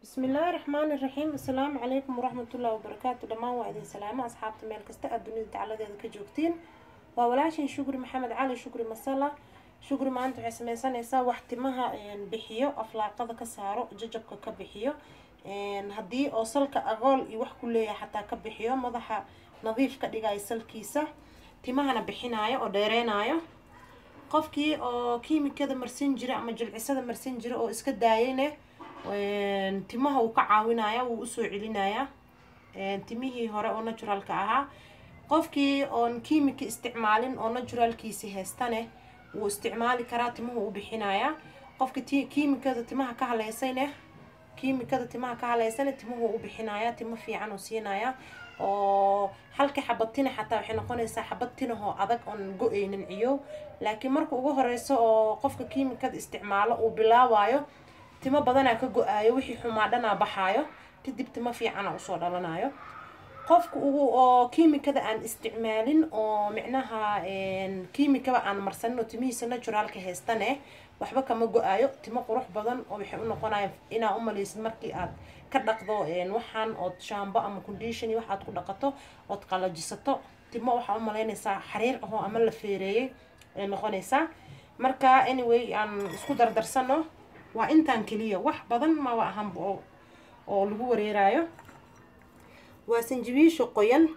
bismillaahi raxmaani raxiim assalaamu calaykum waraxmatullaahi wabarakaatu dhammaan waa idin salaamo asxaabta meel kasta aad dunida dacaladeeda ka joogtiin waa walaashin shukri maxamed cali shukri masala shukri maanta waxay sameysanaysaa wax timaha bixiyo aflaaqada ka saaro jajabka ka bixiyo haddii oo salka agool iyo wax ku leeyahay xataa ka bixiyo madaxa nadiif ka dhigayo salkiisa timahana bixinayo oo dheereynayo qofkii oo kiimikada marsan jira ama jilcisada marsan jira oo iska daayayne timaha uu ka caawinaya wuu usoo celinaya timihii hore oo naturalka ahaa qofkii oon kiimika isticmaalin oo naturalkiisi haystane wuu isticmaali karaa timuhu u bixinaya qofka t kiimikada timaha ka haleysayne kiimikada timaha ka haleysane timuhu u bixinaya timo fiican oo siinaya oo halka xabad tina xataa waxay noqonaysaa xabad tinahoo adag oon go-eynin ciyow laakiin marka ugu horeyso oo qofka kiimikada isticmaalo uu bilaabayo timo badanaa ka go-aayo wixii xumaa dhanaa baxaayo kadib timo fiicana usoo dhalanayo qofka ugu oo kiimikada aan isticmaalin oo micnaha kiimikaba aan marsanin oo timihiisa naturalka haystane waxba kama go-aayo timo qurux badan oo waxay u noqonaya inaa umaleysid markii aad ka dhaqdo waxaan ood shaambo ama condition iyo waxaad ku dhaqato ood qalajisato timo waxaa umaleynaysaa xariir ahoo ama la feereeyay ay noqonaysaa marka anyway aan isku dardarsano waa intaan keliya wax badan maba ahanba oo oo lagu wareerayo waa sanjabiisha qoyan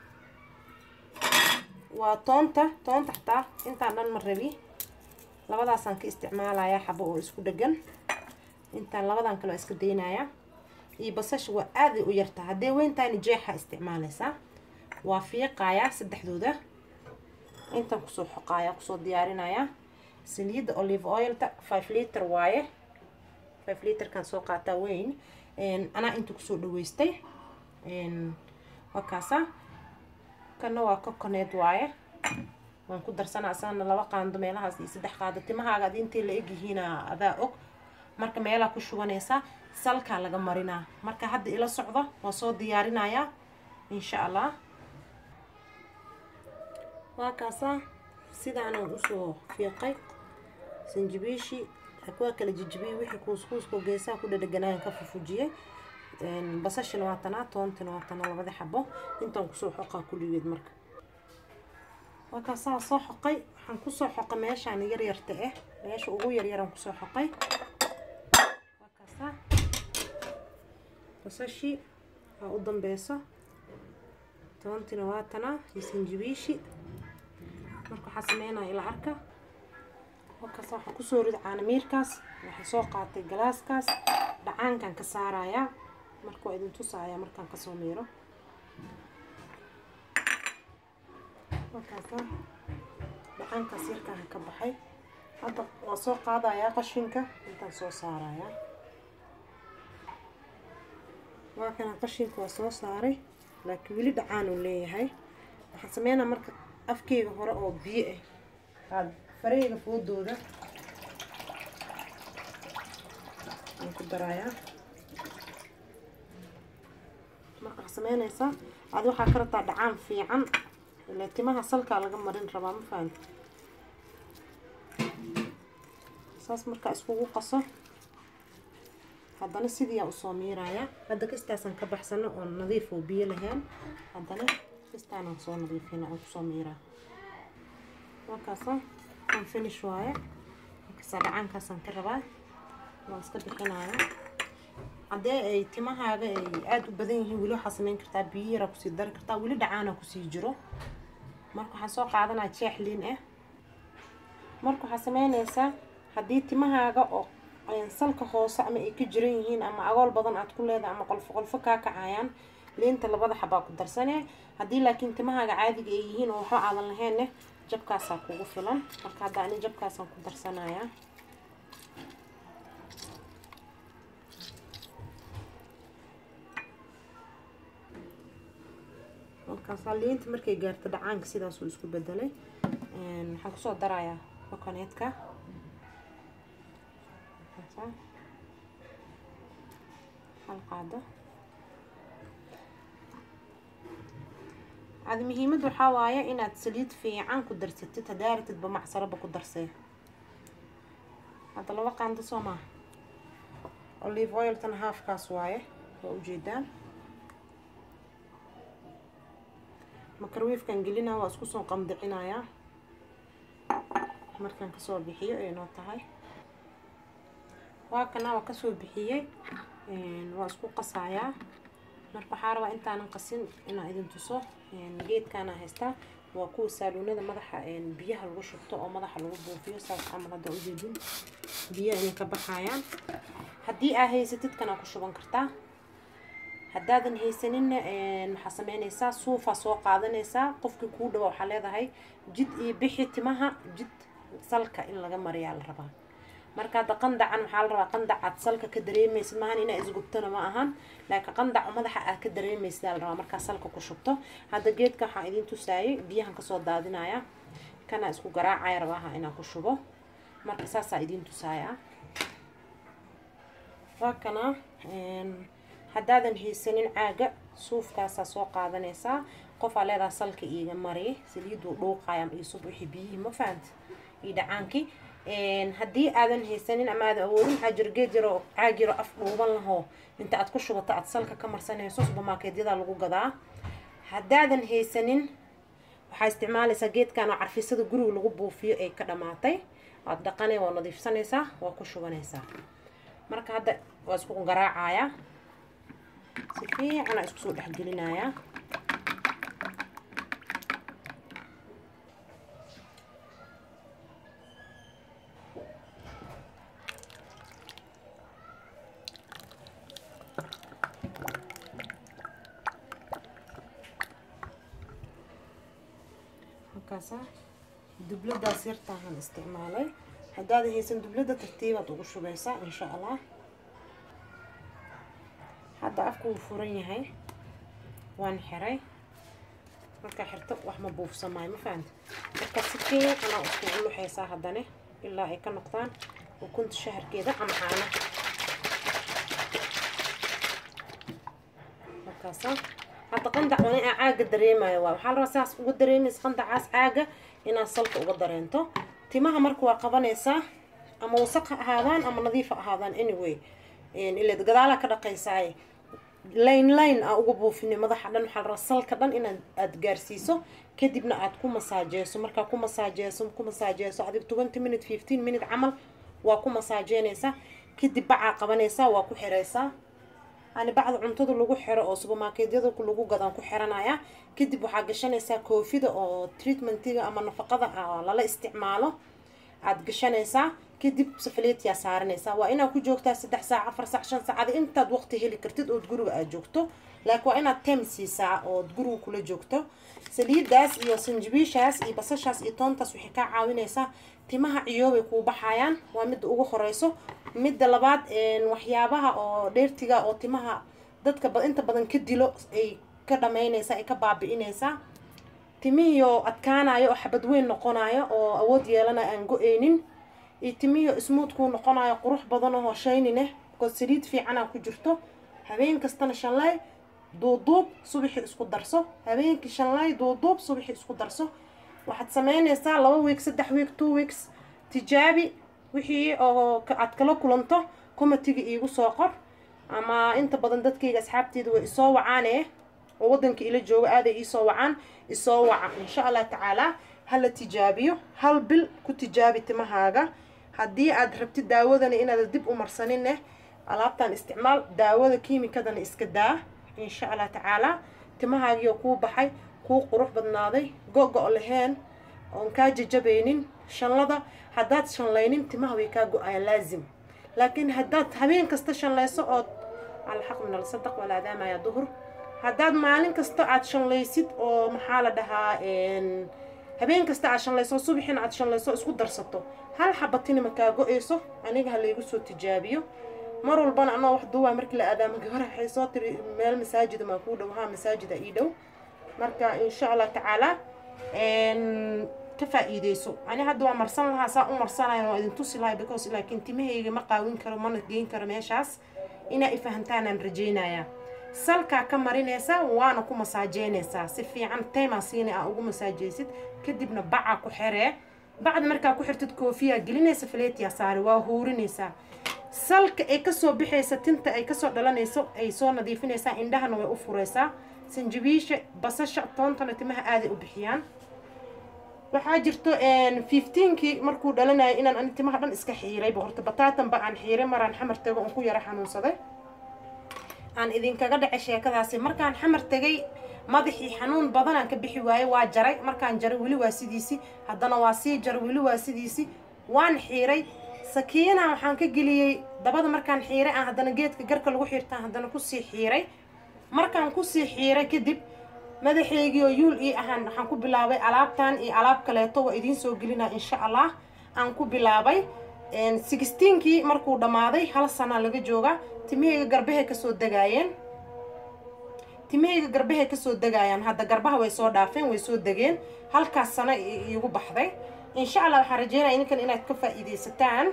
waa toonta toonta xataa intaan dhan ma rabi labadaasaan ka isticmaalaya xabo oo isku dhegan intaan labadan kale waa iska daynaya iyo basasha waa aaday u yartaa haddee weyntaani jeexa isticmaalaysaa waa fiiqayaa saddexdooda intaan kusoo xoqaaya kusoo diyaarinaya saliidda olive oilta five liter waaye five literkan soo qaataa weyn anaa inta kusoo dhaweystay waa kaasa kana waa coconet waaye waan ku darsanaa asagana laba qaando meelahaas iyo saddex qaado timahaaga adi intay la egyihiina adaa og marka meelaa ku shubanaysaa salkaa laga marinaa marka hadda ila socdo waa soo diyaarinayaa insha allah waa kaasa sidaanaan usoo fiiqay sanjabiishii waa kala jijibiyey wixii kuuskuuskoo geesaha ku dhadheganaayan ka fufujiyey basashina waa tanaa toontina waa tanaa labada xabo intaan kusoo xoqaa kulligeed marka waa kaasaa soo xoqay waxaan kusoo xoqay meeshaan yaryarta ah meesha ugu yaryaraan kusoo xoqay waa kaasaa basashii waa u dambeyso toontina waa tanaa iyo sanjabiishi marka waxaa sameynaya ila arka halkaas waxaa kusoo rida caanamiirkaas waxaa soo qaatay galaaskaas dhacaankan ka saarayaa marka waa idin tusaaya markaan kasoo miiro markaasa dhacaankaas yarkaan ka baxay hadda waa soo qaadayaa qashinka intaan soo saarayaa waa kana qashinka waa soo saaray laakiin weli dhacaan uu leeyahay waxaan sameynaa marka afkeyga hore oo biyo ah aad fareyga foodooda aan ku darayaa marka waxaa sameynaysaa aad waxaa ka rabtaa dhacaan fiican ile timaha salkaa laga marin rabaa ma fahamti saas markaa iskugu qaso haddana sidiiaa usoo miirayaa hadda kastaasaan ka baxsano oon nadiif oo biyo lahayn haddana kastaanaan soo nadiifina aan kusoo miiraa markaasa aan finish waaye markaasa dhacaankaasaan ka rabaa waan iska bixinaya haddee ay timahaaga ay aada u badan yihiin weli waxaa sameyn kartaa biyo yaraa kusii dari kartaa weli dhacaana kusii jiro marka waxaan soo qaadanaya jeex liin ah marka waxaa sameynaysaa haddii timahaaga oo salka hoose ama ay ka jiran yihiin ama agool badan aad ku leedahay ama qolfo qolfo kaa kacayaan liinta labada xabaa ku darsanee haddii laakiin timahaaga caadiga ay yihiin oo waxba aadan lahaynne jabkaasaa kugu filan marka hadda ani jabkaasaan ku darsanayaa markaasaa liinta markay gaarto dhacaanka sidaasuu isku bedelay waxaan kusoo darayaa coconetka hal qaado adi muhiimada waxaa waaye inaad saliid fiican ku darsatid hadaaratidba macsaraba ku darsee hadda laba qaando soo maaha olive oiltan haafkaas waaye waa ujeedaan makarwiifkan gelinaa waa isku soo qamdicinayaa markaan kasoo bixiyo ay noo tahay waa kana waa kasoo bixiyey waa isku qasayaa marka waxaa rabaa intaanan qasin inaan idin tuso geedkaana haystaa waa kuwa saaluunada madaxa biyaha lagu shubto oo madaxa lagu buufiyo saas camal hadda ujeedin biyaha inay ka baxayaan haddii aa haysatid kanaa ku shuban kartaa haddaadan haysaninna waxaa sameynaysaa suufaa soo qaadanaysaa qofkii kuu dhawa waxaa leedahay jid iyo bixi timaha jid salka in laga mariyaa la rabaa marka hadda qandacan waxaa la rabaa qandacaad salka ka dareemaysid maahan inaa isgubtona ma ahan laakiin qandaca madaxa aad ka dareemaysid la rabaa markaa salka ku shubto hadda geedka waxaan idiin tusaayay biyahan kasoo daadinaya kana isku garaacaya rabaaha inaan ku shubo marka saasaa idiin tusaaya waa kana haddaadan haysanin caaga suufkaasaa soo qaadanaysaa qofaa leedaha salka iiga mari saliiduu dhuuqaya iisub wixii biyihii ma fahanta iyo dhacaankii haddii aadan haysanin ama aadan awoodin waxaa jira geed yaroo caag yaroo af dhuuban lahoo inta aad ku shubato aad salka ka marsanayso subermarketyada lagu gadaa haddaadan haysanin waxaa isticmaalaysaa geedkan oo carfisada guriga lagu buufiyo ay ka dhamaatay waad dhaqanay waa nadiifsanaysaa waa ku shubanaysaa marka hadda waa isku garaacayaa si fiicana isku soo dhexgelinayaa halkaasa dubladaas yartaahan isticmaalay haddaad haysan dublada tartiibaad ugu shubaysaa insha allah hadda afku wuu furan yahay waan xiray markaa xirto wax ma buufsamaayo ma fahanta marka si fiicanaa iskugu luxaysaa haddane ilaa ay ka noqdaan ukunta shaharkeeda ama caana markaasa hadda qandac waa in aa caaga dareemayo waa waxaa la rabaa saas uga dareemaysa qandacaas caaga inaad salka uga dareento timaha marka waa qabanaysaa ama wasaq ha ahaadaan ama nadiif ha ahaadaan anyway ilaad gadaalaa ka dhaqaysaaye line line aa uga buufini madaxa dhan waxaa la rabaa salka dhan inaad aada gaarsiiso kadibna aad ku masaajeyso markaa ku masaajeyso ku masaajeyso adig twenty minute fifteen minute camal waa ku masaajeynaysaa kadib bacaa qabanaysaa waa ku xiraysaa yani bacda cuntada lagu xiro oo subermarketyada lagu gadaan ku xiranaya kadib waxaa gashanaysaa koofida oo treatmentiga ama nafaqada lala isticmaalo aada gashanaysaa kadib safaleetiyaa saaranaysaa waa inaad ku joogtaa saddex saac afar saac shan saacad intaad waqti heli kartid ood guriga aad joogto laakiin waa inaad tem siisaa ood guriga kula joogto saliidaas iyo sanjibiishaas iyo basashaas iyo toontaas waxay kaa caawinaysaa timaha ciyoobay kuu baxayaan waa midda ugu horeyso midda labaad waxyaabaha oo dheertiga oo timaha dadka inta badan ka dilo ay ka dhamaynaysaa ay ka baabi'inaysaa timihiioo adkaanayo oo xabad weyn noqonayo oo awood yeelanayo aan go-eynin iyo timihiio smuud kuu noqonayo qurux badan oo shaynineh oo saliid fiicanaa ku jirto habeen kastana shanlay duuduub subaxii isku darso habeenkii shanlay duuduub subaxii isku darso waxaad sameynaysaa laba week saddex week two weeks tijaabi wixii oo aad kala kulanto comatiga iigu soo qor ama inta badan dadkayga asxaabteeda way isoo wacaane oo waddanka ila jooga aaday iisoo wacaan isoo waca insha allah tacaalaa hala tijaabiyo hal bil ku tijaabi timahaaga haddii aad rabtid daawadana inaad dib u marsanineh alaabtan isticmaal daawada kiimikadana iska daa insha allah tacaalaa timahaagiioo kuu baxay kuu qurux badnaaday go-go laheen oon kaa jajabaynin shanlada haddaad shanlaynin timaha way kaa go-ayaan laazim laakiin haddaad habeen kasta shanlayso ood alxaq min alsadaq walaadaamaya duhur haddaad maalin kasta aad shanlaysid oo maxaa la dhahaa habeen kasta aad shanlayso subaxina aad shanlayso isku darsato hal xabatina ma kaa go-ayso aniga ha laygu soo tijaabiyo mar walbana anoo wax duwaa markii la aadaamo gabar waxay soo tiri meel masaajida maa kuu dhow haa masaajida ii dhow marka insha allah tacaalaa ka faa-iideyso ani hadda waa marsan lahaa saa u marsanayo waa idin tusi lahay because laakiin timahayga ma qaawin karo mana geyn karo meeshaas inaa i fahantaanaan rajeynayaa salkaa ka marinaysaa waana ku masaajeynaysaa si fiican taymaa siina aa ugu masaajeysid kadibna bacaa ku xeree bacda markaa ku xirtid koofiyaa gelinaysa faleetiyaa saari waa huurinaysaa salka ay kasoo bixaysa tinta ay kasoo dhalanayso ay soo nadiifinaysaa indhahana way u fureysaa sanjabiisha basasha toontana timaha aaday u bixiyaan waxaa jirto fifteenkii markuu dhalanayo inaan ani timaha dhan iska xiirayba horta bataatanba aan xiiray maraan xamar tago on ku yaro xanuunsaday aan idinkaga dhacay sheekadaasi markaan xamar tegay madaxii xanuun badanaan ka bixi waayey waa jaray markaan jaray weli waa sidiisi haddana waa sii jaray weli waa sidiisi waan xiiray sakiina waxaan ka geliyey dabada markaan xiiray aan haddana geedka garka lagu xiirtaan haddana kusii xiiray markaan kusii xiiray kadib madaxeygii oo yuul ii ahaan waxaan ku bilaabay alaabtan iyo alaab kaleeto waa idiin soo gelinaa insha allah aan ku bilaabay sixteenkii markuu dhammaaday hal sana laga jooga timahayga garbahay kasoo degaayeen timahayga garbahay kasoo degaayaan hadda garbaha way soo dhaafeen way soo degeen halkaas sana iigu baxday insha allah waxaan rajeynaya idinkan inaad ka faa'iidaysataan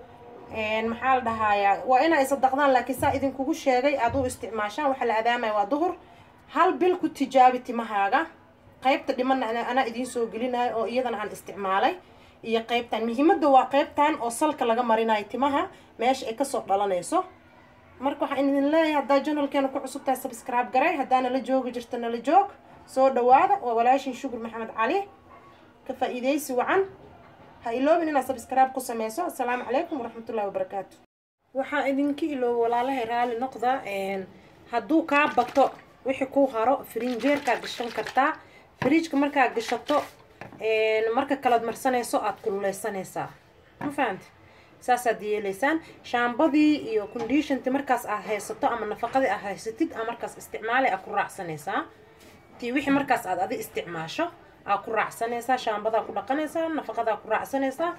maxaa la dhahayaa waa inaa isadaqdaan laakiin saa idinkugu sheegay aad u isticmaashaan waxa la adaamaya waa duhur hal bil ku tijaabi timahaaga qaybta dhimanna anaa idiin soo gelinayo oo iyadana aan isticmaalay iyo qaybtan muhiimadda waa qaybtan oo salka laga marinayo timaha meesha ay kasoo dhalanayso marka waxaan idin leeyahay haddaa janalkeena ku cusubtahay subscribe garay haddaa nala joogi jirta nala joog soo dhawaada waa walaashin shukur maxamed cali ka faa'iidaysi wacan ha iloobin inaad subscribe ku sameyso assalaamu calaykum waraxmatullahi wabarakaatu waxaa idinka ilooba walaalahay raalli noqda hadduu kaa bato wixii ku haro frinjeerkaa gashan kartaa fridjka markaa gashato marka kalaad marsanayso aada kululeysanaysaa ma fahamti saasaad yeelaysaan shaambadii iyo conditionti markaas aad haysato ama nafaqadii aad haysatid aa markaas isticmaalay aad ku raacsanaysaa tii wixii markaas aad adi isticmaasho aa ku raacsanaysaa shaambadaa ku dhaqanaysaa nafaqadaa ku raacsanaysaa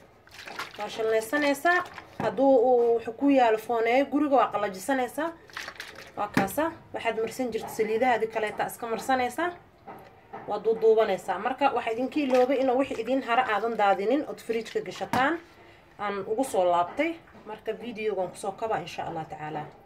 waa shallaysanaysaa hadduu wuxuu ku yaalo fooneeyo guriga waa qalajisanaysaa waa kaasa waxaad marsan jirta saliidahaadi kaleeta iska marsanaysaa waa duuduubanaysaa marka waxaa idinka iloobay inuu wixii idiin hara aadan daadinin ood fridjka gashataan aan ugu soo laabtay marka videogan kusoo kaba insha allah tacaala